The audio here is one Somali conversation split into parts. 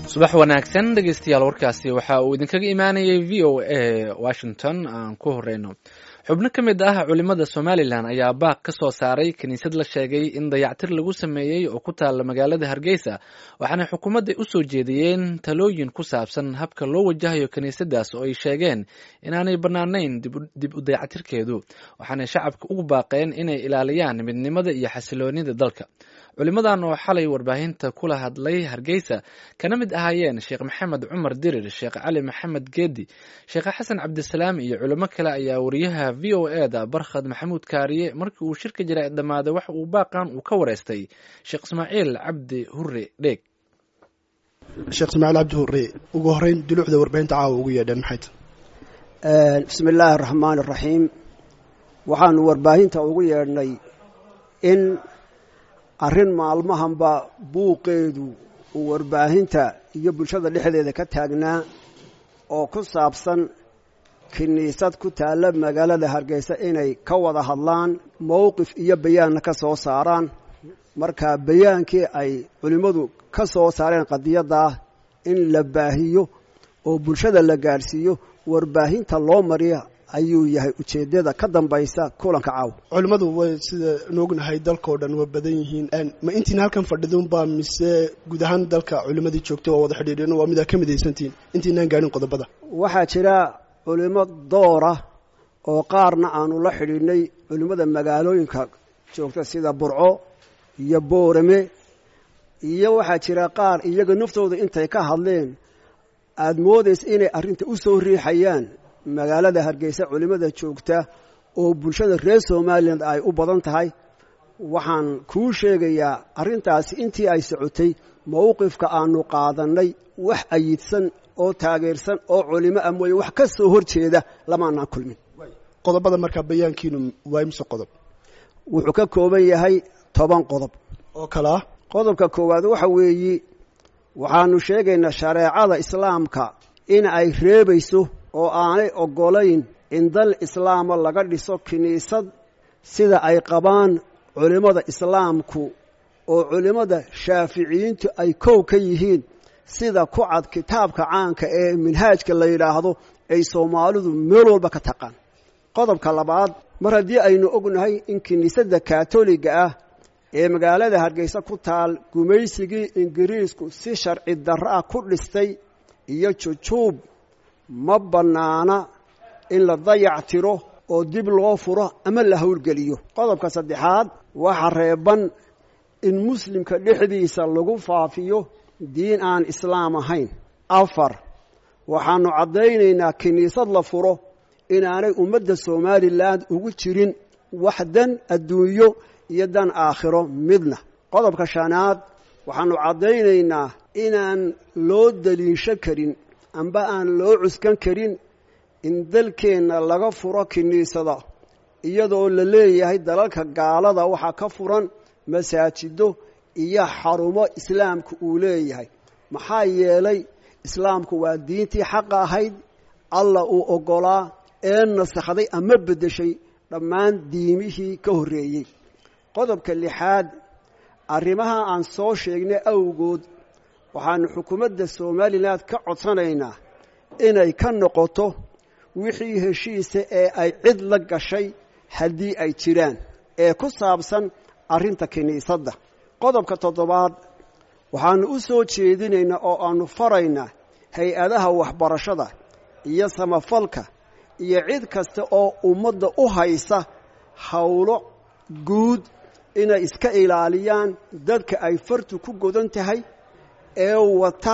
subax wanaagsan dhegeystayaal warkaasi waxa uu idinkaga imaanayay v o a washington aan ku horeyno xubno ka mid ah culimada somalilan ayaa baaq ka soo saaray kiniisad la sheegay in dayactir lagu sameeyey oo ku taala magaalada hargeysa waxaana xukuumadda usoo jeediyeen talooyin ku saabsan habka loo wajahayo kiniisadaas oo ay sheegeen inaanay bannaanayn dib u dayactirkeedu waxaanay shacabka ugu baaqeen inay ilaaliyaan midnimada iyo xasiloonida dalka culimadan oo xalay warbaahinta kula hadlay hargeysa kana mid ahaayeen sheekh maxamed cumar dirir sheekh cali maxamed geedi sheekh xasan cabdisalaam iyo culimo kale ayaa wariyaha v o e da barkhad maxamuud kaariye markii uu shirka jira dhammaaday waxa uu baaqan uu ka wareystay sheekh ismaaciil cabdi hure dheeg sheekh ismaaciil cabdi hure ugu horeyn duluucda warbaahinta caawa ugu yeedheen maxay tahay bismi illaahi araxmaani araxiim waxaanu warbaahinta ugu yeedhnay in arrin maalmahanba buuqeedu uu warbaahinta iyo bulshada dhexdeeda ka taagnaa oo ku saabsan kiniisad ku taalla magaalada hargeysa inay ka wada hadlaan mowqif iyo bayaanna ka soo saaraan marka bayaankii ay culimmadu ka soo saareen qadiyaddaa in la baahiyo oo bulshada la gaadhsiiyo warbaahinta loo mariya ayuu yahay ujeeddada ka dambaysa kulanka caaw culimmadu way sida noognahay dalkao dhan waa badan yihiin ma intiina halkan fadhidunbaa mise guud ahaan dalka culimmadii joogtay waa wada xidhiidheen waa midaa ka midaysantihiin intiinaan gaadhin qodobada waxaa jira culimo doora oo qaarna aanu la xidhiidhnay culimmada magaalooyinka joogta sida burco iyo boorame iyo waxaa jira qaar iyaga naftooda intay ka hadleen aada moodaysa inay arrinta u soo riixayaan magaalada hargeysa culimmada joogta oo bulshada reer somalilan ay u badan tahay waxaan kuu sheegayaa arrintaasi intii ay socotay mowqifka aanu qaadannay wax ayidsan oo taageersan oo culimo ah mooye wax ka soo hor jeeda lamaanaan kulmin qodobada markaa bayaankiinu waa imse qodob wuxuu ka kooban yahay toban qodob oo kale ah qodobka koowaad waxa weeyi waxaanu sheegaynaa shareecada islaamka in ay reebayso oo aanay oggolayn in dal islaama laga dhiso kiniisad sida ay qabaan culimmada islaamku oo culimmada shaaficiyiintu ay kow ka yihiin sida ku cad kitaabka caanka ee minhaajka la yidhaahdo ay soomaalidu meel walba ka taqaan qodobka labaad mar haddii aynu ognahay in kiniisadda kaatoliga ah ee magaalada hargeysa ku taal gumaysigii ingiriisku si sharci darro ah ku dhistay iyo jujuub ma bannaana in la dayac tiro oo dib loo furo ama la howlgeliyo qodobka saddexaad waxa reeban in muslimka dhexdiisa lagu faafiyo diin aan islaam ahayn afar waxaanu caddaynaynaa kiniisad la furo inaanay ummadda somalilan ugu jirin wax dan adduunyo iyo dan aakhiro midna qodobka shanaad waxaanu caddaynaynaa inaan loo daliisho karin amba aan loo cuskan karin in dalkeenna laga furo kiniisada iyadoo la leeyahay dalalka gaalada waxaa ka furan masaajido iyo xarumo islaamku uu leeyahay maxaa yeelay islaamku waa diintii xaqa ahayd alla uu oggolaa ee nasakhday ama beddeshay dhammaan diimihii ka horreeyey qodobka lixaad arrimaha aan soo sheegnay awgood waxaanu xukuumadda somalilan ka codsanaynaa inay ka noqoto wixii heshiisa ee ay cid la gashay haddii ay jiraan ee ku saabsan arrinta kiniisadda qodobka toddobaad waxaanu u soo jeedinaynaa oo aanu faraynaa hay-adaha waxbarashada iyo samafalka iyo cid kasta oo ummadda u haysa howlo guud inay iska ilaaliyaan dadka ay fartu ku godan tahay ee wata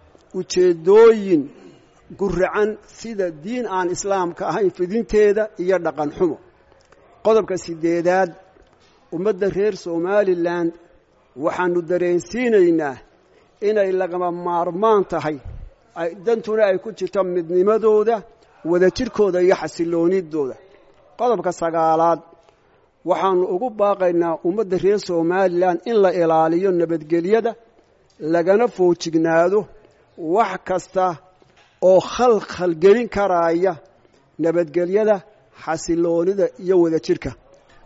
ujeeddooyin guracan sida diin aan islaamka ahayn fidinteeda iyo dhaqan xumo qodobka sideedaad ummadda reer somalilan waxaanu dareensiinaynaa inay lagama maarmaan tahay dantuna ay ku jirto midnimadooda wadajirkooda iyo xasiloonidooda qodobka sagaalaad waxaanu ugu baaqaynaa ummadda reer somalilan in la ilaaliyo nabadgelyada lagana foojignaado wax kasta oo khalkhalgelin karaaya nabadgelyada xasiloonida iyo wadajirka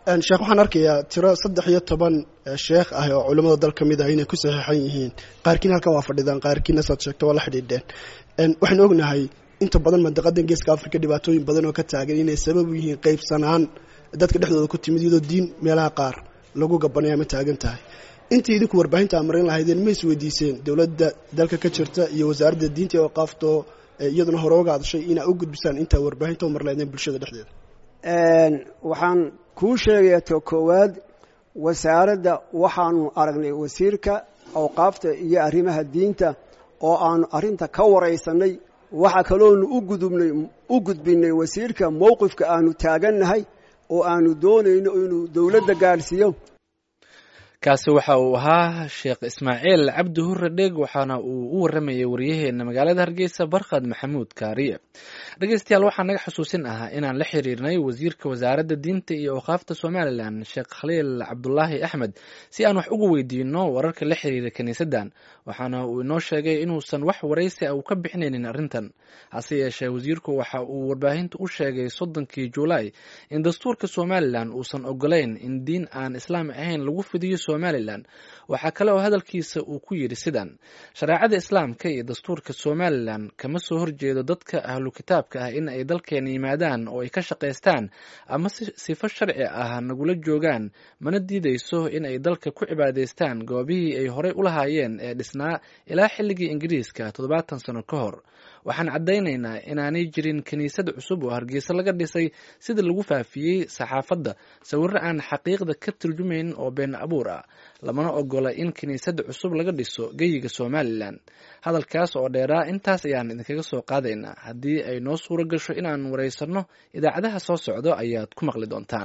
sheekh waxaan arkayaa tiro saddex iyo toban sheekh ah oo culimmada dal ka mid ah inay ku saxiixan yihiin qaarkiina halkan waa fadhidaan qaarkiina saad sheegto waa la xidhiidheen waxaynu ognahay inta badan mandaqadan geeska africa dhibaatooyin badan oo ka taagan inay sabab u yihiin qaybsanaan dadka dhexdooda ku timid iyadoo diin meelaha qaar lagu gabanaya ma taagan tahay intii idinku warbaahinta amarin lahaydeen ma is weydiiseen dowladda dalka ka jirta iyo wasaaradda diinta ee waqaafto iyaduna hore oga hadashay inaa u gudbisaan intaa warbaahinta umar lahaydeen bulshada dhexdeeda waxaan kuu sheegayaa to koowaad wasaaradda waxaanu aragnay wasiirka awqaafta iyo arrimaha diinta oo aanu arrinta ka waraysanay waxa kaloonu ugudubnay u gudbinay wasiirka mowqifka aanu taagannahay oo aanu doonayno inuu dowladda gaadhsiiyo kaasi waxa uu ahaa sheekh ismaaciil cabdi hurre dheeg waxaana uu u waramayay waryaheena magaalada hargeysa barkhad maxamuud kaariye dhegeystayaal waxaa naga xusuusin ahaa inaan la xiriirnay wasiirka wasaaradda diinta iyo awqaafta somalilan sheekh khaliil cabdulaahi axmed si aan wax uga weydiino wararka la xiriira kiniisaddan waxaana uu inoo sheegay inuusan wax waraysi a uu ka bixinaynin arrintan hase yeeshee wasiirku waxa uu warbaahinta u sheegay soddonkii juulaay in dastuurka somalilan uusan ogolayn in diin aan islaam ahayn lagu fidiyo somalilan waxaa kale oo hadalkiisa uu ku yidhi sidan shareecada islaamka iyo dastuurka somalilan kama soo horjeedo dadka ahlu kitaabka ah in ay dalkeena yimaadaan oo ay ka shaqaystaan ama sifo sharci ah nagula joogaan mana diidayso in ay dalka ku cibaadaystaan goobihii ay horey u lahaayeen ee dhisnaa ilaa xilligii ingiriiska toddobaatan sano ka hor waxaan caddaynaynaa inaanay jirin kiniisad cusub oo hargeysa laga dhisay sida lagu faafiyey saxaafadda sawirro aan xaqiiqda ka turjumayn oo been abuur ah lamana ogola in kiniisad cusub laga dhiso geyiga somalilan hadalkaas oo dheeraa intaas ayaan idinkaga soo qaadaynaa haddii ay noo suuro gasho inaan waraysanno idaacadaha soo socdo ayaad ku maqli doontaan